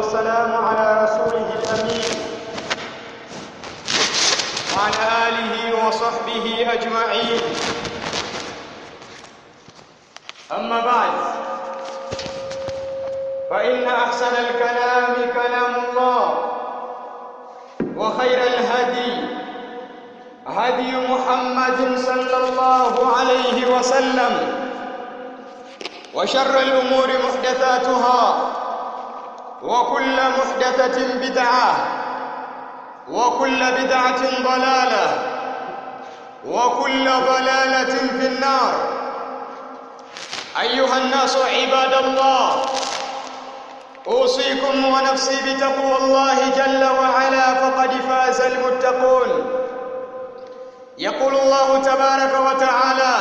والسلام على رسوله الأمين وعلى آله وصحبه أجمعين أما بعد فإن أحسن الكلام كلام الله وخير الهدي هدي محمد صلى الله عليه وسلم وشر الأمور محدثاتها وكل محدثة بدعة وكل بدعة ضلالة وكل ضلالة في النار أيها الناس عباد الله أوصيكم ونفسي بتقوى الله جل وعلا فقد فاز المتقون يقول الله تبارك وتعالى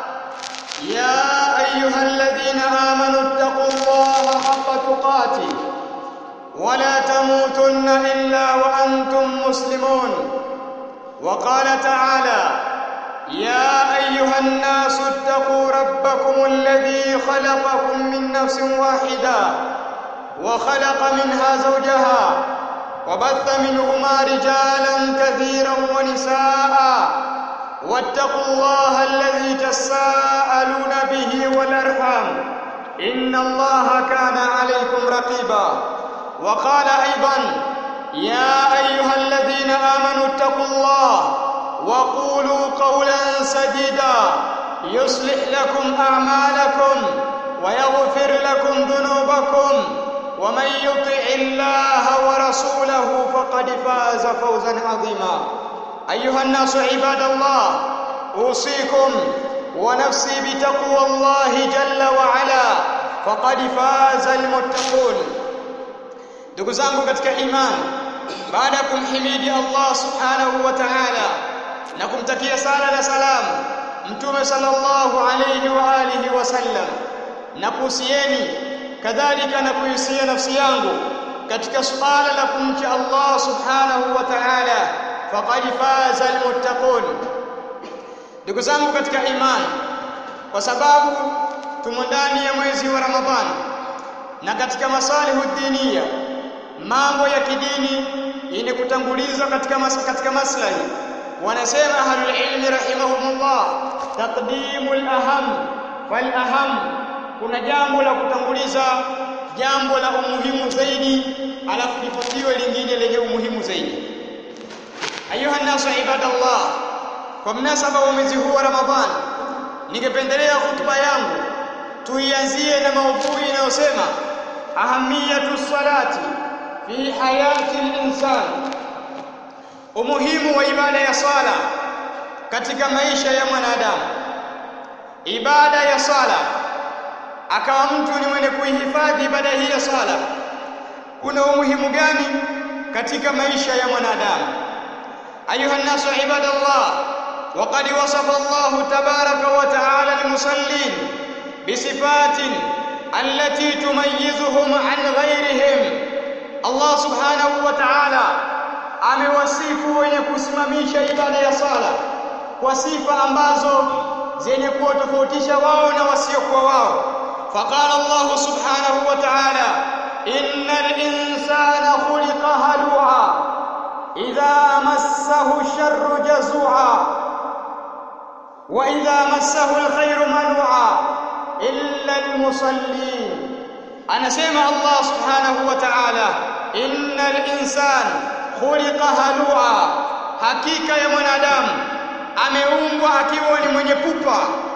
يا أيها الذين آمنوا اتقوا الله حق تقاته ولا تموتن إلا وأنتم مسلمون وقال تعالى يا أيها الناس اتقوا ربكم الذي خلقكم من نفس واحدة وخلق منها زوجها وبث منهما رجالا كثيرا ونساء واتقوا الله الذي تساءلون به والأرحام إن الله كان عليكم رقيبا وقال أيضا يا أيها الذين آمنوا اتقوا الله وقولوا قولا سديدا يصلح لكم أعمالكم ويغفر لكم ذنوبكم ومن يطع الله ورسوله فقد فاز فوزا عظيما أيها الناس عباد الله أوصيكم ونفسي بتقوى الله جل وعلا فقد فاز المتقون ndugu zangu katika imani baada ya kumhimidi Allah subhanahu wa ta'ala na kumtakia sala na salam mtume sallallahu alayhi wa alihi wasallam na kuhusieni kadhalika na kuhusia nafsi yangu katika suala la kumcha Allah subhanahu wa ta'ala faqad faza almuttaqun ndugu zangu katika imani kwa sababu tumo ndani ya mwezi wa Ramadhani na katika masalihu diniya mambo ya kidini yenye kutangulizwa katika mas katika maslahi wanasema ahlul ilmi rahimahumullah taqdimul aham fal aham kuna jambo la kutanguliza jambo la umuhimu zaidi alafu lifuatiwe lingine lenye umuhimu zaidi ayuha nasu ibadallah kwa mnasaba wa mwezi huu wa ramadhani ningependelea hutuba yangu tuianzie na maudhui inayosema ahamiyatu salati fi hayati al-insan umuhimu wa ibada ya sala katika maisha ya mwanadamu ibada ya sala akawa mtu ni mwenye kuihifadhi ibada hii ya sala kuna umuhimu gani katika maisha ya mwanadamu ayuha nasu ibadallah وقد وصف الله تبارك وتعالى المصلين بصفات التي تميزهم عن غيرهم Allah subhanahu wa ta'ala amewasifu wenye kusimamisha ibada ya sala kwa sifa ambazo zenye kuwatofautisha wao na wasiokuwa wao faqala Allah subhanahu wa ta'ala innal insana khuliqa halu'a idha massahu sharru jazua wa idha massahu alkhairu manu'a illa almusallin anasema Allah subhanahu wa ta'ala innal insan khuliqa halua hakika ya mwanadamu ameumbwa akiwa ni mwenye pupa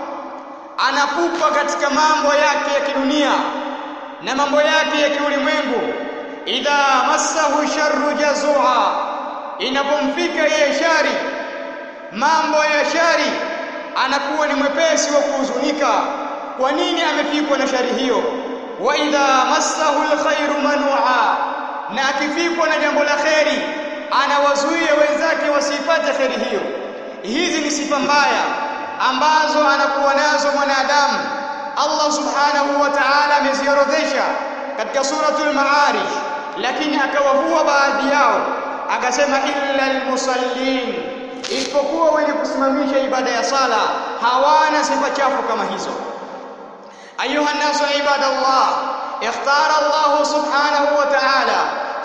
anapupa katika mambo yake ya kidunia na mambo yake ya kiulimwengu idha massahu sharru jazua inapomfika yeye shari mambo ya shari anakuwa ni mwepesi wa kuhuzunika kwa nini amefikwa na shari hiyo wa idha massahu alkhairu manua na akifikwa na jambo la kheri anawazuia wenzake wasipate kheri hiyo hizi ni sifa mbaya ambazo anakuwa nazo mwanadamu Allah subhanahu wa ta'ala ameziorodhesha katika suratul maarij lakini akawavua baadhi yao akasema illa almusallin isipokuwa wenye kusimamisha ibada ya sala hawana sifa chafu kama hizo ayuha nasu ibadallah ikhtara Allah subhanahu wa ta'ala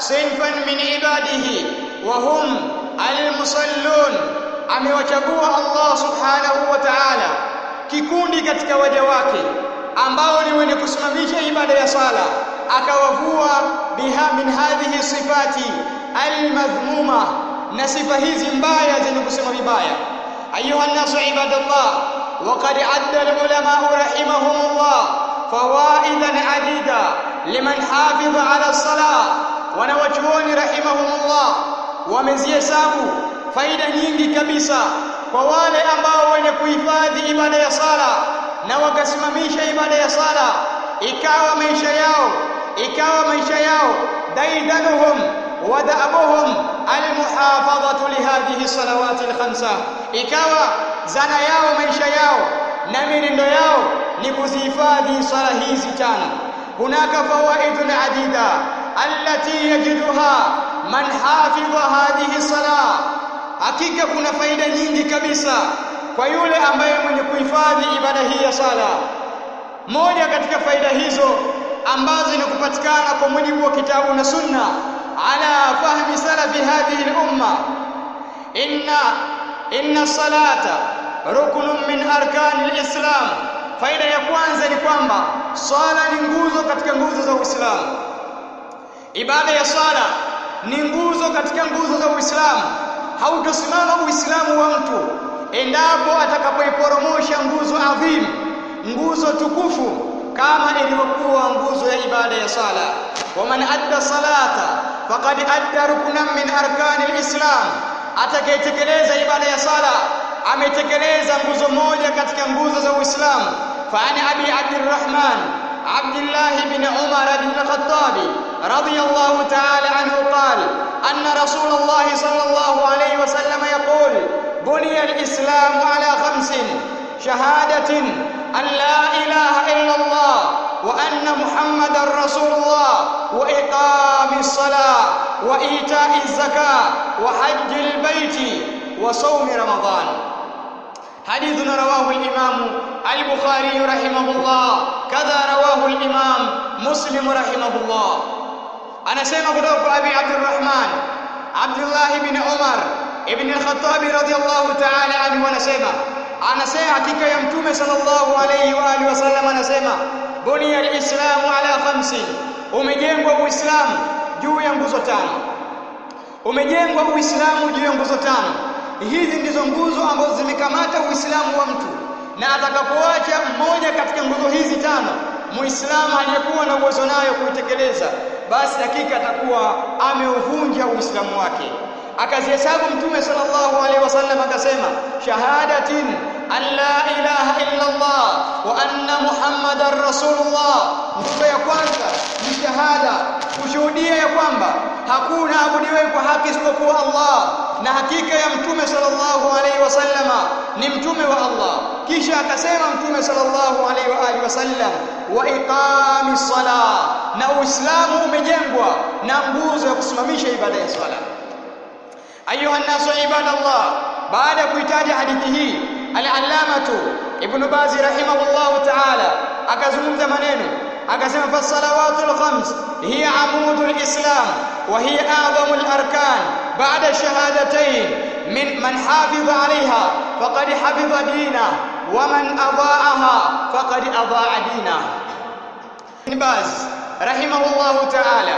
sinfan min ibadihi wa hum almusallun amewachagua Allah subhanahu wa ta'ala kikundi katika waja wake ambao ni wenye kusimamisha ibada ya sala akawavua biha min hadhihi sifati almadhmuma na sifa hizi mbaya zenye kusema vibaya ayuha nasu ibadallah وقد عد العلماء رحمهم الله فوائدا عديدة لمن حافظ على الصلاة wanawachuoni rahimahumullah wamezihesabu faida nyingi kabisa kwa wale ambao wenye kuhifadhi ibada ya sala na wakasimamisha ibada ya sala ikawa maisha yao ikawa maisha yao daidanuhum wa da'abuhum almuhafadhatu lihadhihi salawati alkhamsa ikawa zana yao maisha yao na mienendo yao ni kuzihifadhi sala hizi tano hunaka fawaidun adida allati yajiduha man hafidha hadhihi salah hakika kuna faida nyingi kabisa kwa yule ambaye mwenye kuhifadhi ibada hii ya sala moja katika faida hizo ambazo zinakupatikana kwa mujibu wa kitabu na sunna ala fahmi salafi hadhihi al-umma inna inna salata ruknun min arkani al-islam faida ya kwanza ni kwamba swala ni nguzo katika nguzo za Uislamu ibada ya swala ni nguzo katika nguzo za Uislamu hautosimama Uislamu wa mtu endapo atakapoiporomosha nguzo adhimu nguzo tukufu kama ilivyokuwa nguzo ya ibada ya sala waman adda salata faqad adda ruknan min arkani alislam atakayetekeleza ibada ya sala ametekeleza nguzo moja katika nguzo za Uislamu faani abi abdurrahman abdullah ibn umar ibn al-khattab radiyallahu ta'ala anhu qala anna rasulullah sallallahu alayhi wasallam yaqul buniya al-islam ala khamsin shahadatin an la ilaha illa allah wa anna muhammadar rasulullah wa iqamis salah wa ita'iz zakah wa hajjil baiti wa sawmi ramadan حديث رواه الإمام البخاري رحمه الله كذا رواه الإمام مسلم رحمه الله أنا سيما قدوك أبي عبد الرحمن عبد الله بن عمر ابن الخطاب رضي الله تعالى عنه ونسيما أنا سيما حقيقة يمتوم صلى الله عليه وآله وسلم نسيما بني الإسلام على خمس umejengwa uislamu juu ya nguzo tano umejengwa uislamu juu ya nguzo tano hizi ndizo nguzo ambazo zimekamata uislamu wa mtu na atakapoacha mmoja katika nguzo hizi tano muislamu aliyekuwa na uwezo nayo kuitekeleza basi hakika atakuwa ameuvunja uislamu wake akazihesabu mtume sallallahu alaihi wasallam akasema shahadatin an la ilaha illa Allah wa anna muhammadar rasulullah nguzo ya kwanza ni shahada kushuhudia ya kwamba hakuna abudiwe kwa haki isipokuwa Allah na hakika ya mtume sallallahu alaihi wasallama ni mtume wa Allah kisha akasema mtume sallallahu alaihi wa alihi wasallam wa iqami sala na uislamu umejengwa na nguzo ya kusimamisha ibada ya swala ayuha nasu ibadallah baada ya kuitaja hadithi hii al-allamatu ibn bazi rahimahullahu ta'ala akazungumza maneno akasema fasalawatul khams hiya amudul islam wa hiya a'zamul arkan ba'da shahadatayn min man hafidha 'alayha faqad hafidha dina wa man adha'aha faqad adha'a dina ibn baz rahimahullahu ta'ala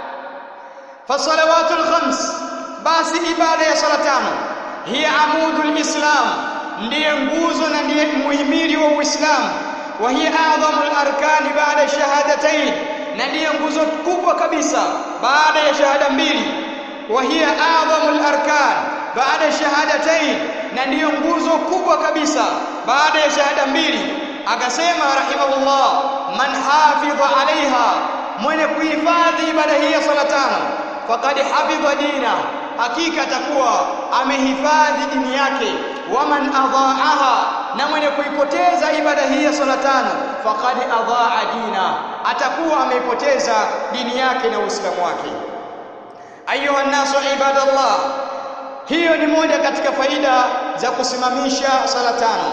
fasalawatul khams basi ibada ya sala tano hiya amudul islam ndiye nguzo na ndiye muhimili wa uislamu wa hiya adhamul arkani baada shahadatayn na ndiye nguzo kubwa kabisa baada ya shahada mbili wa hiya adhamul arkan baada shahadatayn na ndiyo nguzo kubwa kabisa baada ya shahada mbili akasema rahimahullah man hafidha alaiha mwenye kuhifadhi ibada hii ya sala tano faqad hafidha dina hakika atakuwa amehifadhi dini yake waman adhaaha na mwenye kuipoteza ibada hii ya sala tano faqad adhaa dina atakuwa ameipoteza dini yake na uislamu wake ayuha nasu ibadallah hiyo ni moja katika faida za kusimamisha sala tano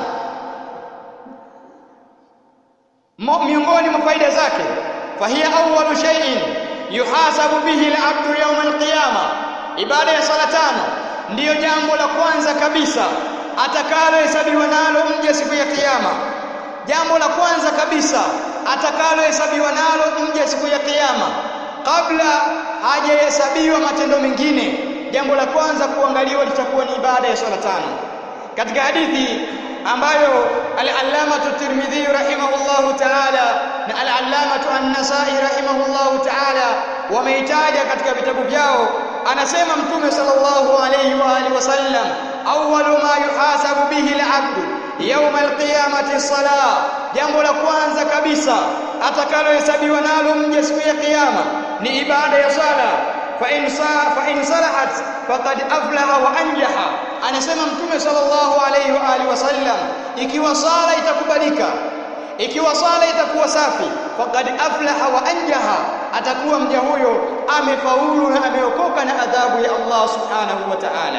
miongoni mwa faida zake fahiya awwalu shay'in yuhasabu bihi al-abdu yawm al-qiyama ibada ya sala tano ndiyo jambo la kwanza kabisa atakalohesabiwa nalo mja siku ya kiyama jambo la kwanza kabisa atakalohesabiwa nalo mja siku ya kiyama kabla hajahesabiwa matendo mengine jambo la kwanza kuangaliwa litakuwa ni ibada ya swala tano katika hadithi ambayo al-allamatu Tirmidhi rahimahullahu ta'ala na al-allamatu An-Nasa'i rahimahullahu ta'ala wameitaja katika vitabu vyao anasema mtume sallallahu alayhi wa alihi wasallam awwalu ma yuhasabu bihi al-'abdu yawm al-qiyamati as-salah jambo la kwanza kabisa atakalohesabiwa nalo mja siku ya kiyama ni ibada ya sala fa in fa in salahat faqad aflaha wa anjaha anasema mtume sallallahu alayhi wa alihi wasallam ikiwa sala itakubalika ikiwa sala itakuwa safi faqad aflaha wa anjaha atakuwa mja huyo amefaulu na ameokoka na adhabu ya Allah subhanahu wa ta'ala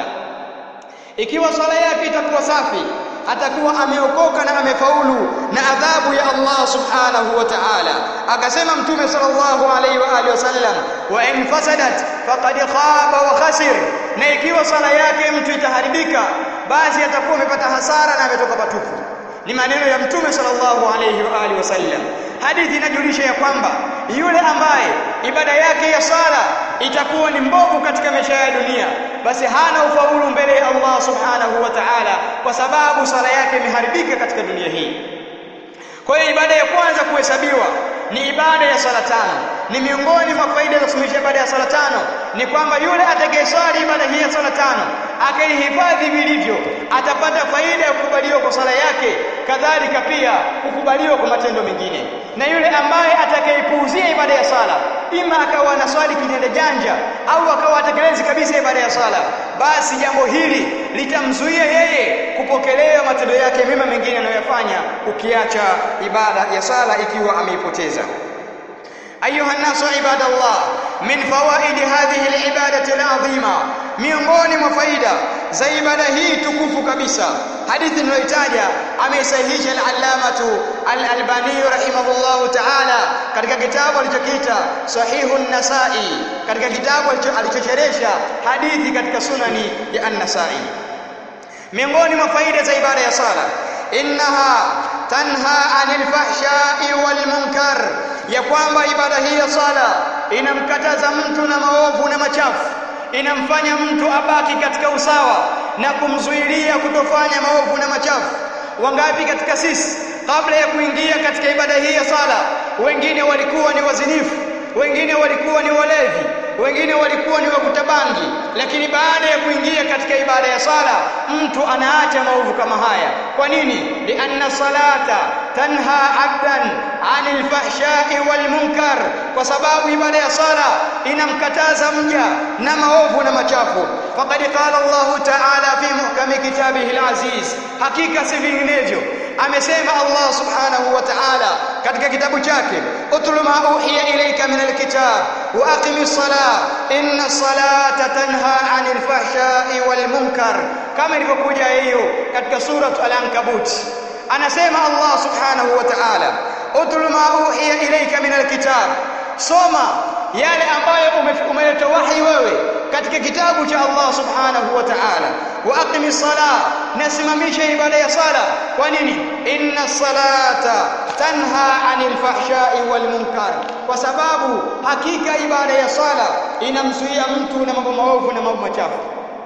ikiwa sala yake itakuwa safi atakuwa ameokoka na amefaulu na adhabu ya Allah subhanahu wa ta'ala akasema mtume sallallahu alayhi wa alihi wasallam wa in fasadat faqad khaba wa khasir na ikiwa sala yake mtu itaharibika basi atakuwa amepata hasara na ametoka patupu ni maneno ya mtume sallallahu alayhi wa alihi wasallam hadithi inajulisha ya kwamba yule ambaye ibada yake ya sala itakuwa ni mbovu katika maisha ya dunia basi hana ufaulu mbele ya Allah subhanahu wa ta'ala kwa sababu sala yake imeharibika katika dunia hii kwa hiyo ibada ya kwanza kuhesabiwa ni ibada ya sala tano ni miongoni mwa faida za kusimamisha ibada ya sala tano ni kwamba yule atakayeswali ibada hii ya sala tano akaihifadhi vilivyo atapata faida ya kukubaliwa kwa sala yake kadhalika pia kukubaliwa kwa matendo mengine na yule ambaye atakayepuuzia ibada ya sala ima akawa anaswali kinyende janja au akawa atekelezi kabisa ibada ya sala basi jambo hili litamzuia yeye kupokelewa matendo yake mema mengine anayoyafanya ukiacha ibada ya sala ikiwa ameipoteza أيها الناس عباد الله من فوائد هذه العبادة العظيمة miongoni mwa faida za ibada hii tukufu kabisa hadithi niliyotaja ameisahihisha al-allamatu al-albani rahimahullahu ta'ala katika kitabu alichokiita sahihu an-nasai katika kitabu alichocheresha hadithi katika sunani ya an-nasai miongoni mwa faida za ibada ya sala innaha tanha 'anil fahsha'i wal munkar ya kwamba ibada hii ya sala inamkataza mtu na maovu na machafu inamfanya mtu abaki katika usawa na kumzuilia kutofanya maovu na machafu wangapi katika sisi kabla ya kuingia katika ibada hii ya sala wengine walikuwa ni wazinifu wengine walikuwa ni walevi wengine walikuwa ni wakuta bangi lakini baada ya kuingia katika ibada ya sala mtu anaacha maovu kama haya kwa nini lianna salata tanha abdan anil fahshai wal munkar kwa sababu ibada ya sala inamkataza mja na maovu na machafu faqad qala Allah ta'ala fi muhkami kitabihi al-aziz hakika si vinginevyo amesema Allah subhanahu wa ta'ala katika kitabu chake utlu ma uhiya ilayka min alkitab wa aqimis salah inna salata tanha 'anil fahsha'i wal munkar kama ilivyokuja hiyo katika sura al-ankabut anasema Allah subhanahu wa ta'ala utlu ma uhiya ilayka min alkitab soma yale ambayo umeleta wahi wewe katika kitabu cha Allah subhanahu wa ta'ala wa aqimi salah nasimamisha ibada ya sala kwa nini inna salata tanha 'anil fahsha'i wal munkar kwa sababu hakika ibada ya sala inamzuia mtu na mambo maovu na mambo machafu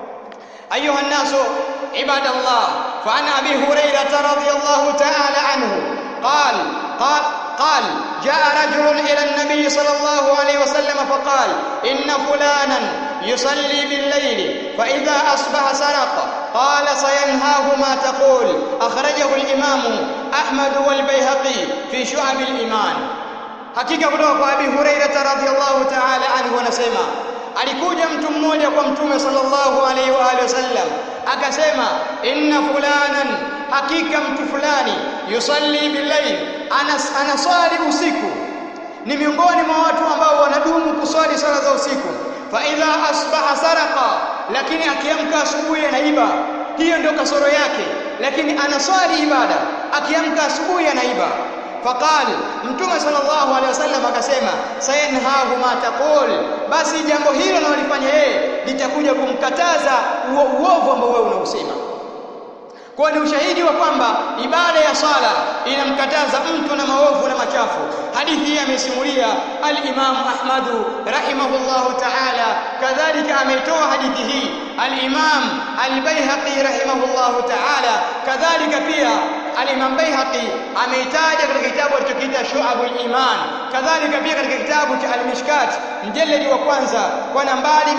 ayuha nasu ibadallah fa an abi hurairah radhiyallahu ta'ala anhu قال قال قال جاء رجل إلى النبي صلى الله عليه وسلم فقال إن فلانا يصلي بالليل فإذا أصبح سرق قال سينهاه ما تقول أخرجه الإمام أحمد والبيهقي في شعب الإيمان hakika kutoka kwa Abi Hurairah radhiyallahu ta'ala anhu anasema alikuja mtu mmoja kwa mtume sallallahu alaihi wa alihi wasallam akasema inna fulanan hakika mtu fulani yusalli billail anas anaswali usiku ni miongoni mwa watu ambao wanadumu kuswali sala za usiku fa idha asbaha saraqa lakini akiamka asubuhi anaiba hiyo ndio kasoro yake lakini anaswali ibada akiamka asubuhi anaiba faqal mtume sallallahu alaihi wasallam akasema sayanhahu ma taqul basi jambo hilo analofanya yeye litakuja kumkataza uovu ambao wewe unausema kwa ni ushahidi wa kwamba ibada ya sala inamkataza mtu na maovu na machafu hadithi hii amesimulia al-Imam Ahmad rahimahullahu ta'ala kadhalika ameitoa hadithi hii al-Imam al-Baihaqi rahimahullahu ta'ala kadhalika pia al-Imam Baihaqi ameitaja katika kitabu alichokiita Shu'abul Iman kadhalika pia katika kitabu cha al-Mishkat mjeledi wa kwanza kwa nambari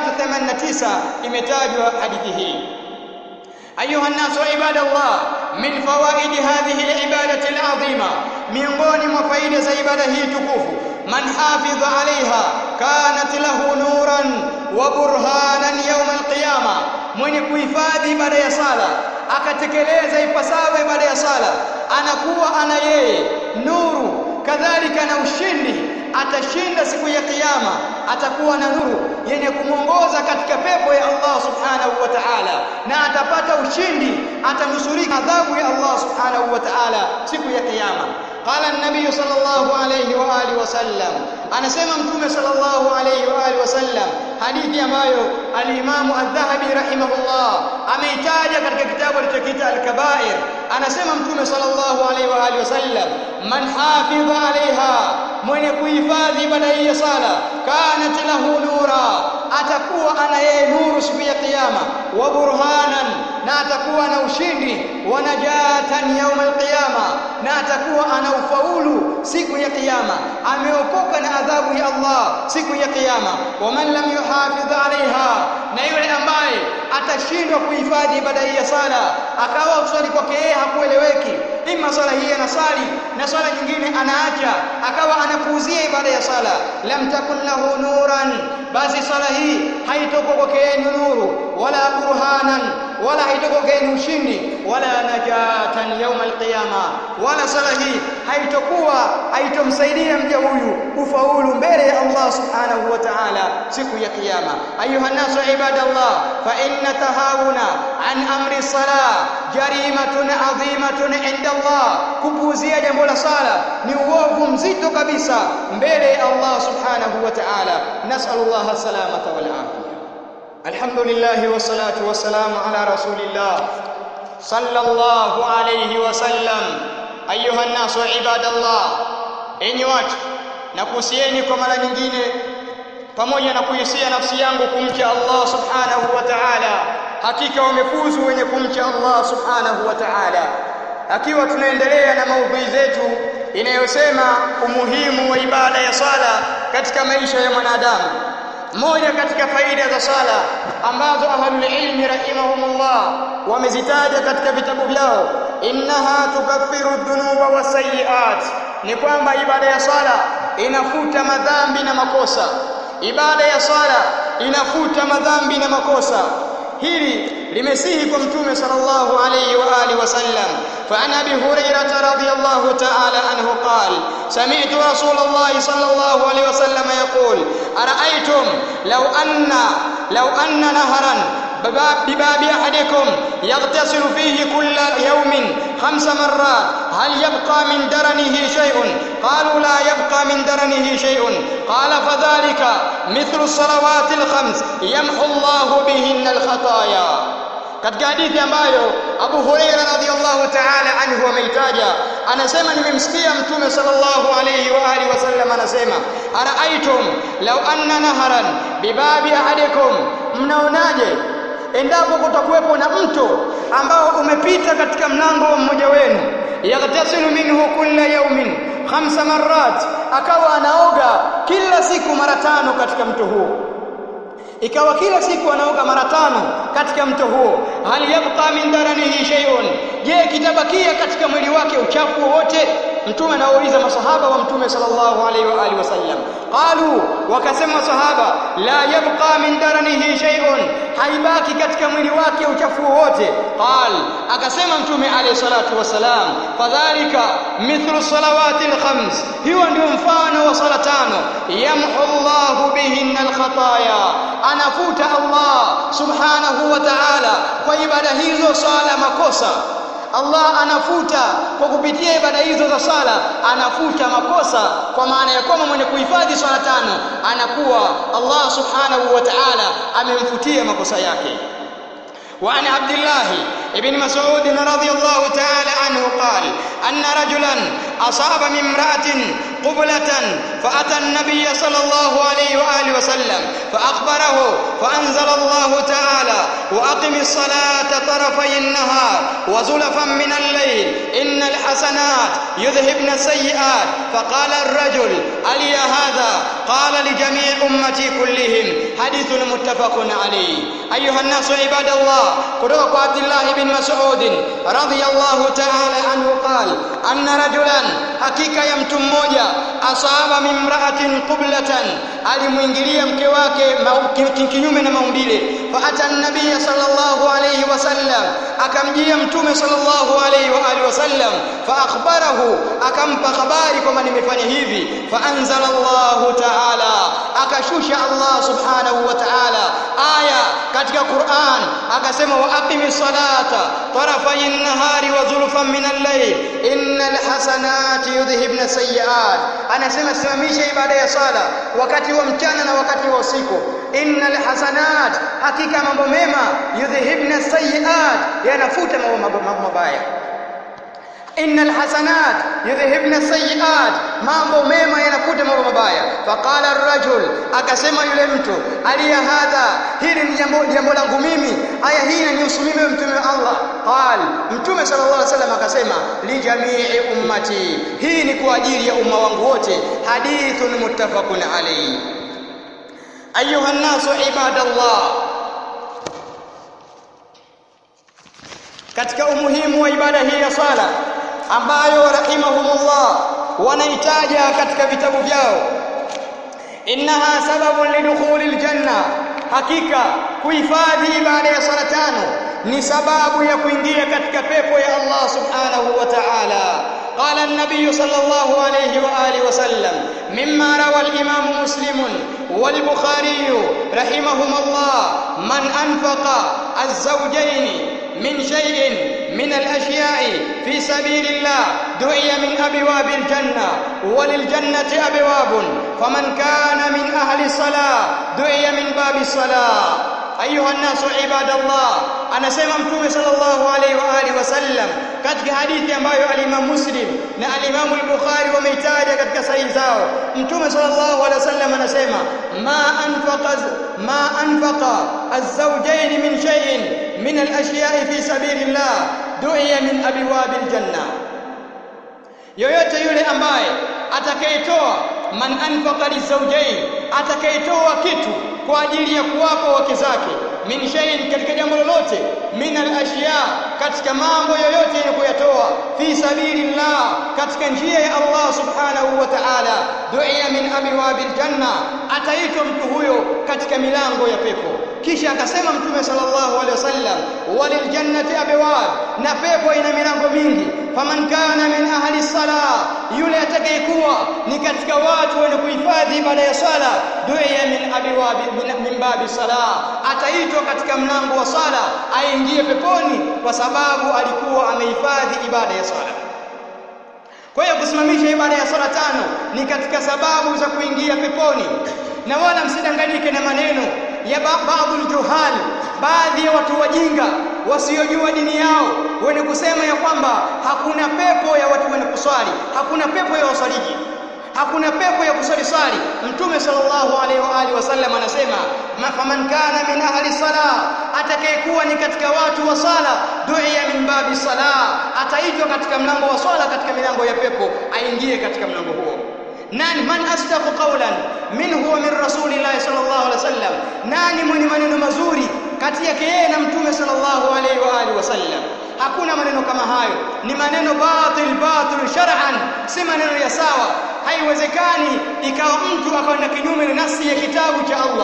389 imetajwa hadithi hii أيها الناس عباد الله من فوائد هذه العبادة العظيمة miongoni mwa faida za ibada hii tukufu man hafidha alaiha kanat lahu nuran wa burhanan yawm alqiyama mwenye kuhifadhi ibada ya sala akatekeleza ipasavyo ibada ya sala anakuwa ana yeye nuru kadhalika na ushindi atashinda siku ya kiyama atakuwa na nuru yenye kumwongoza katika pepo ya Allah subhanahu wa ta'ala na atapata ushindi atanusurika adhabu ya Allah subhanahu wa ta'ala siku ya kiyama قال النبي صلى الله عليه واله وسلم anasema mtume sallallahu alayhi wa alihi wasallam hadithi ambayo al-Imam Adh-Dhahabi rahimahullah ameitaja katika kitabu alichokiita al-Kaba'ir anasema mtume sallallahu alayhi wa alihi wasallam man hafidha alaiha mwenye kuhifadhi ibada hii ya sala kanat lahu nura atakuwa ana yeye nuru siku ya kiyama wa burhanan na atakuwa na ushindi wa najatan yawm al-qiyama na atakuwa ana ufaulu siku ya kiyama ameokoka na adhabu ya Allah siku ya kiyama wa man lam yuhafidh alaiha na yule ambaye atashindwa kuhifadhi ibada hii ya sala akawa usali kwake yeye hakueleweki ima sala hii anasali na sala nyingine anaacha akawa anapuuzia ibada ya sala lam takun lahu nuran basi sala hii haitoko kwake yeye nuru wala burhanan wala haitoko kwake ushindi wala najatan yawm alqiyama wala sala hii haitokuwa haitomsaidia mja huyu kufaulu mbele ya Allah subhanahu wa ta'ala siku ya kiyama ayuha nasu ibadallah fa inna tahawuna an amri salah jarimatun adhimatun inda Allah kupuuzia jambo la sala ni uovu mzito kabisa mbele ya Allah subhanahu wa ta'ala nas'alullah salamata wal afiyah alhamdulillah wassalatu wassalamu ala rasulillah sallallahu alayhi wasallam ayuha nasu ibadallah enyi watu nakuhusieni kwa mara nyingine pamoja na kuhisia nafsi yangu kumcha Allah subhanahu wa ta'ala hakika wamefuzu wenye kumcha Allah subhanahu wa ta'ala akiwa tunaendelea na maudhui zetu inayosema umuhimu wa ibada ya sala katika maisha ya mwanadamu moja katika faida za sala ambazo ahlul ilmi rahimahumullah wamezitaja katika vitabu vyao innaha tukaffiru dhunuba wasayiat ni kwamba ibada ya sala inafuta madhambi na makosa ibada ya sala inafuta madhambi na makosa hili limesihi kwa mtume sallallahu alayhi wa alihi wasallam فعن ابي هريره رضي الله تعالى عنه قال سمعت رسول الله صلى الله عليه وسلم يقول ارايتم لو ان لو ان نهرا بباب احدكم يغتسل فيه كل يوم خمس مرات هل يبقى من درنه شيء قالوا لا يبقى من درنه شيء قال فذلك مثل الصلوات الخمس يمحو الله بهن الخطايا katika hadithi ambayo Abu Huraira radhiyallahu ta'ala anhu ameitaja anasema nimemsikia mtume sallallahu alayhi wa alihi wasallam anasema araaitum law anna naharan bibabi ahadikum mnaonaje endapo kutakuwepo na mto ambao umepita katika mlango wa mmoja wenu yaghtasilu minhu kulla yawmin khamsa marrat akawa anaoga kila siku mara tano katika mto huo ikawa kila siku anaoga mara tano katika mto huo hal yabqa min daranihi shay'un je kitabakia katika mwili wake uchafu wowote mtume anauliza masahaba wa mtume sallallahu alaihi wa alihi wasallam qalu wakasema sahaba la yabqa min daranihi shay'un haibaki katika mwili wake uchafu wowote qal akasema mtume alayhi salatu wasalam fadhalika mithlu salawati alkhams hiyo ndio mfano wa sala tano yamhu Allahu bihinna alkhataya anafuta Allah subhanahu wa ta'ala kwa ibada hizo sala makosa Allah anafuta kwa kupitia ibada hizo za sala anafuta makosa kwa maana ya kwamba mwenye kuhifadhi swala tano anakuwa Allah subhanahu wa ta'ala amemfutia makosa yake وعن عبد الله بن مسعود رضي الله تعالى عنه قال أن رجلا أصاب من امرأة قبلة فأتى النبي صلى الله عليه وآله وسلم فأخبره فأنزل الله تعالى وأقم الصلاة طرفي النهار وزلفا من الليل إن الحسنات يذهبن السيئات فقال الرجل ألي هذا قال لجميع أمتي كلهم حديث متفق عليه أيها الناس عباد الله قدوك عبد الله بن مسعود رضي الله تعالى عنه قال أن رجلا حقيقة يمتم موجة asaba min mra'atin qiblatan alimuingilia mke wake kinyume na maumbile fa ata an-nabiy sallallahu alayhi wasallam akamjia mtume sallallahu alayhi wa alihi wasallam fa akhbarahu akampa habari kwamba nimefanya hivi fa anzala Allah ta'ala akashusha Allah subhanahu wa ta'ala aya katika Qur'an akasema wa aqimi salata tarafay an-nahari wa zulfan min al-layl innal hasanati yudhhibna sayyi'at anasema simamisha ibada ya sala wakati wa mchana na wakati wa usiku innal hasanat hakika mambo mema yudhhibna sayyi'at yanafuta mambo mabaya innal hasanat yudhhibna sayyi'at mambo mema yanafuta mambo mabaya faqala ar-rajul akasema yule mtu aliya hadha hili ni jambo jambo langu mimi aya hii inanihusu mimi mtume wa Allah qal mtume sallallahu alaihi wasallam akasema li jamii ummati hii ni kwa ajili ya umma wangu wote hadithun muttafaqun alayhi ayuha an-nasu ibadallah katika umuhimu wa ibada hii ya sala ambayo rahimahumullah wanaitaja katika vitabu vyao innaha sababun lidukhuli aljanna hakika kuhifadhi ibada ya sala tano ni sababu ya kuingia katika pepo ya Allah subhanahu wa ta'ala قال النبي صلى الله عليه وآله وسلم مما روى الإمام مسلم والبخاري رحمهما الله من أنفق الزوجين من شيء من الأشياء في سبيل الله دعي من أبواب الجنة وللجنة أبواب فمن كان من أهل الصلاة دعي من باب الصلاة أيها الناس عباد الله anasema mtume sallallahu alaihi wa alihi wasallam katika hadithi ambayo al-Imam Muslim na al-Imam al-Bukhari wameitaja katika sahihi zao mtume sallallahu alaihi wasallam anasema ma anfaqa ma anfaqa az-zawjayn min shay'in min al-ashya'i fi sabilillah du'iya min abwab al-janna yoyote yule ambaye atakayetoa man anfaqa lizawjayn atakayetoa kitu kwa ajili ya kuwapa wake zake min shay'in katika jambo lolote min al-ashya katika mambo yoyote yenye kuyatoa fi sabilillah katika njia ya Allah subhanahu wa ta'ala du'iya min abwabil janna ataitwa mtu huyo katika milango ya pepo kisha akasema mtume sallallahu alaihi wasallam walil jannati abwab na pepo ina milango mingi faman kana min ahli salah yule atakayekuwa ni katika watu wenye kuhifadhi ibada ya swala du'iya min abwabi min babi salah ataitwa katika mlango wa sala aingie peponi kwa sababu alikuwa amehifadhi ibada ya swala kwa hiyo kusimamisha ibada ya swala tano ni katika sababu za kuingia peponi na wala msidanganyike na maneno ya baadhi juhal baadhi ya watu wajinga wasiojua dini yao wenye kusema ya kwamba hakuna pepo ya watu wenye kuswali hakuna pepo ya wasaliji hakuna pepo ya kuswali swali mtume sallallahu alaihi wa alihi wasallam anasema faman kana min ahli salah atakayekuwa ni katika watu wa sala du'iya min babi salah ataitwa katika mlango wa swala katika milango ya pepo aingie katika mlango huo nani man asdaqu qawlan minhu wa min rasulillahi sallallahu alaihi wasallam nani mwenye maneno mazuri kati yake yeye na mtume sallallahu alaihi wa alihi wasallam hakuna maneno kama hayo ni maneno batil batil shar'an si maneno ya sawa haiwezekani ikawa mtu akaenda kinyume na nasi ya kitabu cha Allah na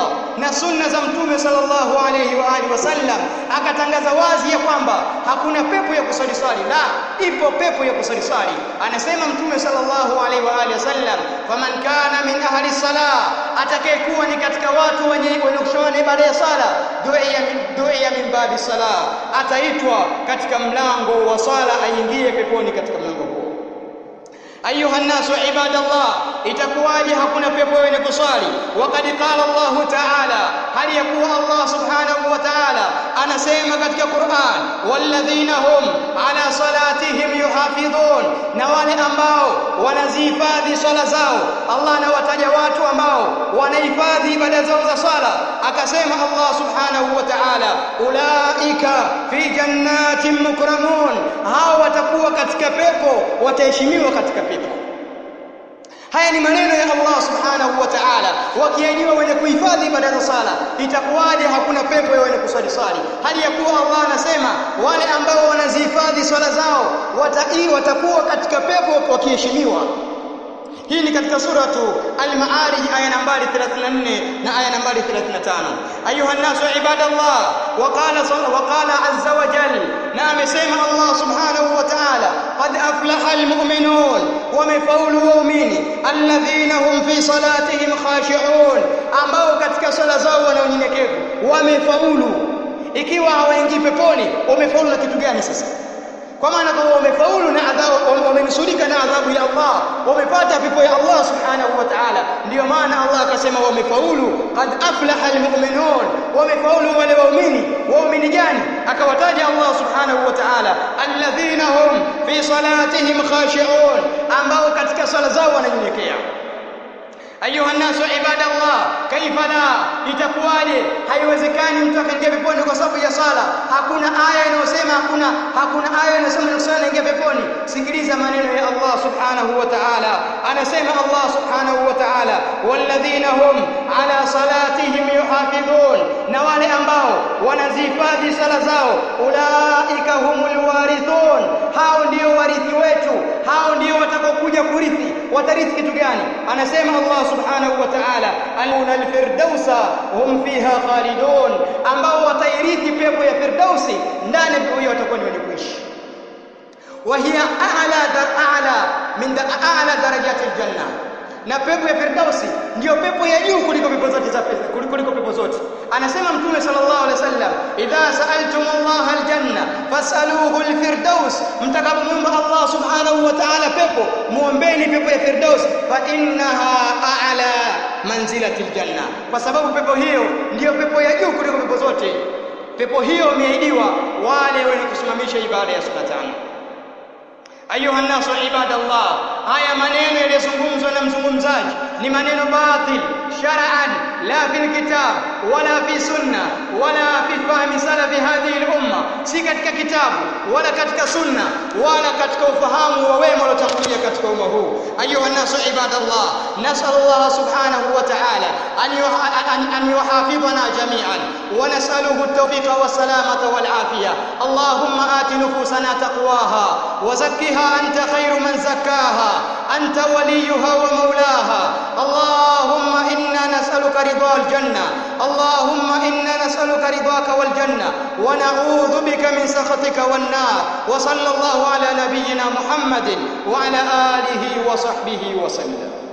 na sunna za mtume sallallahu alayhi wa alihi wasallam akatangaza wazi ya kwamba hakuna pepo ya kusali swali la ipo pepo ya kusali swali anasema mtume sallallahu alayhi wa alihi wasallam faman kana min ahli salah atakayekuwa ni katika watu wenye wenye kushona ibada ya sala du'iya min du'iya min babi salah ataitwa katika mlango wa swala aingie peponi katika mlango huo ayuha nasu ibadallah itakuwaje hakuna pepo wenye kuswali waqad qala Allah ta'ala hali yakuwa Allah subhanahu wa ta'ala anasema katika Qur'an walladhina hum ala salatihim yuhafidhun na wale ambao wanazihifadhi swala zao Allah anawataja watu ambao wanahifadhi ibada zao za swala akasema Allah subhanahu wa ta'ala ulaika fi jannatin mukramun hao watakuwa katika pepo wataheshimiwa katika pepo haya ni maneno ya Allah subhanahu wa ta'ala wakiajiwa wenye kuhifadhi ibada za sala itakuwaje hakuna pepo ya wenye kuswali swali hali ya kuwa Allah anasema wale ambao wanazihifadhi swala zao watai watakuwa katika pepo wakiheshimiwa hii ni katika suratu al-Ma'arij aya nambari 34 na aya nambari 35 ayuha nasu ibadallah wa qala wa qala azza wa jalla na amesema Allah subhanahu wa ta'ala qad aflaha al-mu'minun wamefaulu waumini alladhina hum fi salatihim khashi'un ambao katika sala zao wana unyenyekevu wamefaulu ikiwa hawaingii peponi wamefaulu na kitu gani sasa kwa maana kwamba wamefaulu na adhabu wamenusurika na adhabu ya Allah wamepata pepo ya Allah subhanahu wa ta'ala ndio maana Allah akasema wamefaulu qad aflaha almu'minun wamefaulu wale waumini waumini gani akawataja Allah subhanahu wa ta'ala alladhina hum fi salatihim khashi'un ambao katika sala zao wananyenyekea ayuha nasu ibadallah kaifa la itakuwaje haiwezekani mtu akaingia peponi kwa sababu ya sala hakuna aya inayosema hakuna hakuna aya inayosema ni sala ingia peponi sikiliza maneno ya Allah subhanahu wa ta'ala anasema Allah subhanahu wa ta'ala walladhina hum ala salatihim yuhafidhun na wale ambao wanazihifadhi sala zao ulaika humul warithun hao ndio warithi wetu hao ndio watakaokuja kurithi watarithi kitu gani anasema Allah subhanahu wa ta'ala aluna alfirdausa hum fiha khalidun ambao watairithi pepo ya firdausi ndani pepo hiyo watakuwa ni wenye kuishi وهي أعلى در أعلى من در أعلى درجات الجنة na pepo ya firdausi ndio pepo ya juu kuliko pepo zote za kuliko pepo zote anasema mtume sallallahu alaihi wasallam idha sa'altumullaha aljanna fas'aluhu alfirdaus mtakapomwomba Allah subhanahu wa ta'ala pepo muombeni pepo ya firdaus fa innaha a'la manzilati aljanna kwa sababu pepo hiyo ndio pepo ya juu kuliko pepo zote pepo hiyo imeahidiwa wale wenye kusimamisha ibada ya sala tano ayuha nasu ibadallah haya maneno yaliyozungumzwa na mzungumzaji ni maneno batil shar'an la fil kitab wala fi sunna wala fi fahmi salafi hadhihi al-umma si katika kitabu wala katika sunna wala katika ufahamu wa wema waliotangulia katika umma huu ayuha nasu ibadallah nasallallahu subhanahu wa ta'ala an an yuhafidhana jami'an wa nas'aluhu at-tawfiqa was-salamata wal-afiyah allahumma ati nufusana taqwaha wa zakkiha anta khayru man zakkaha anta waliyuha wa mawlaha allahumma inna nas'aluka ridha al-janna allahumma inna nas'aluka ridhaka wal-janna wa na'udhu bika min sakhatika wan-nar wa sallallahu ala nabiyyina muhammadin wa ala alihi wa sahbihi wa sallam